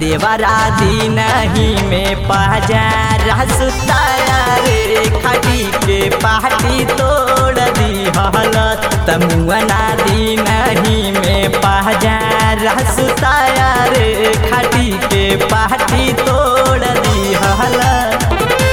देवरा दिन ही में पहजा सुताया रे खटी के पाटी तोड़ दी हलत तमुअना दिन ही में पहजा सुताया रे खटी के पाटी तोड़ दी हलत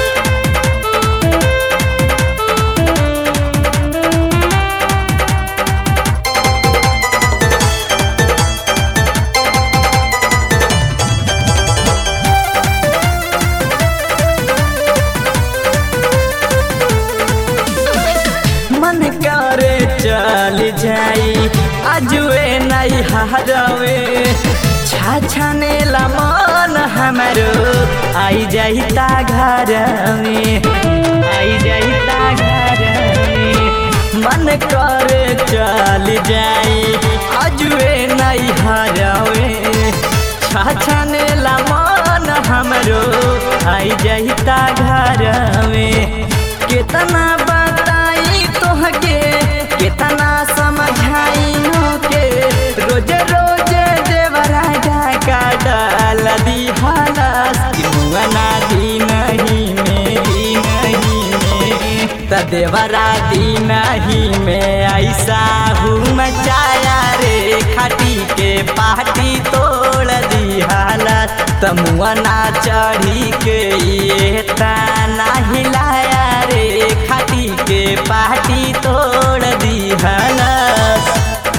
मन करे चल जाई अजुए नहीं हरवे छाछने ला मन हमरो आई जाई ता घर में आई जाई ता घर में मन करे चल जाई अजुए नहीं हरवे छाछने ला मन हमरो आई जाई ता घर में कितना बताई तोहके कितना समझाई के रोज रोज देवरा का डाल दी हालस मुआना दी नहीं में दी नहीं में त देवरा दी नहीं में ऐसा हूँ मचाया रे खटी के पाटी तोड़ दी हालत तमुआना चढ़ी के ये ताना हिलाया रे खटी के पाटी तोड़ दी हलस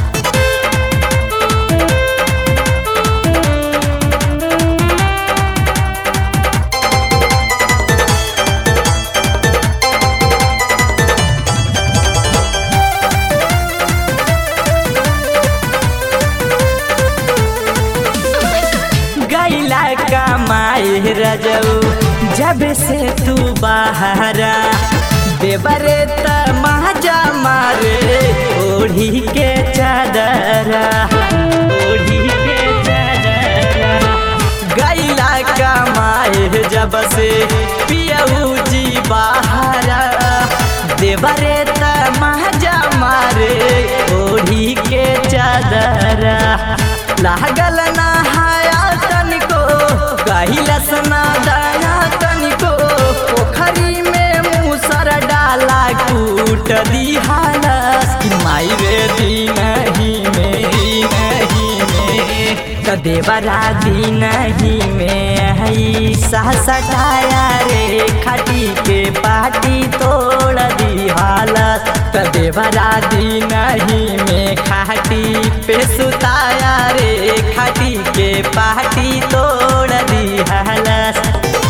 गैला कमाए रजऊ जब से तू बाहरा देवरे त माजा मारे ओढ़ी के चादरा ओढ़ी के चादरा गैला कमाए जब से पियऊ जी बाहरा देवरे त माजा मारे ओढ़ी के चादरा लागल नहाया तनिको कहिलस ना दया तनिको पोखरी में मूसर डाला कूट दी हालस कि माई रे दी नहीं में नहीं में त देवरा दी नहीं में हई सटाया रे खटी के पाटी तोड़ दी हालत त देवरा दी नहीं में खाटी पे सुताया रे खाटी के पाटी तोड़ दी हालत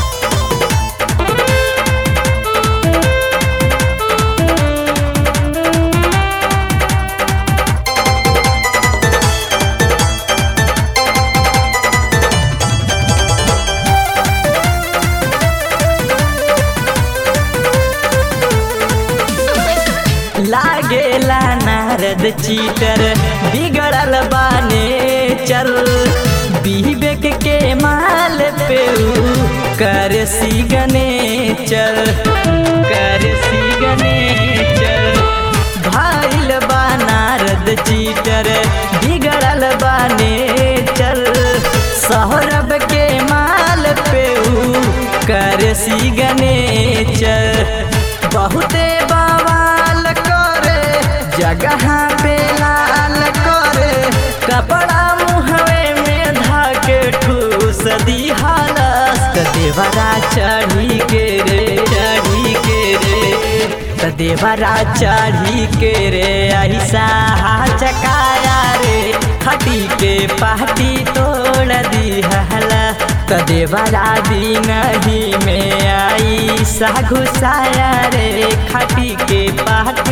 लागेला नारद चीटर बिगड़ल बाने चल विवेक के माल पे कर सी गने चल कर सी गने चल भाइल बा नारद चीटर बिगड़ल बाने चल सौरभ के माल पे कर सी गने चल बहुते बवाल करे जगह पे लाल करे कपड़ा मुहवे में धाके ठूस दी हालस त देवरा चढ़ी के रे चढ़ी के रे त देवरा चढ़ी के रे ऐसा चकाया रे खटी के पाटी तोड़ दी हला त देवरा दी नहीं में आई सा घुसाया रे खटी के पाटी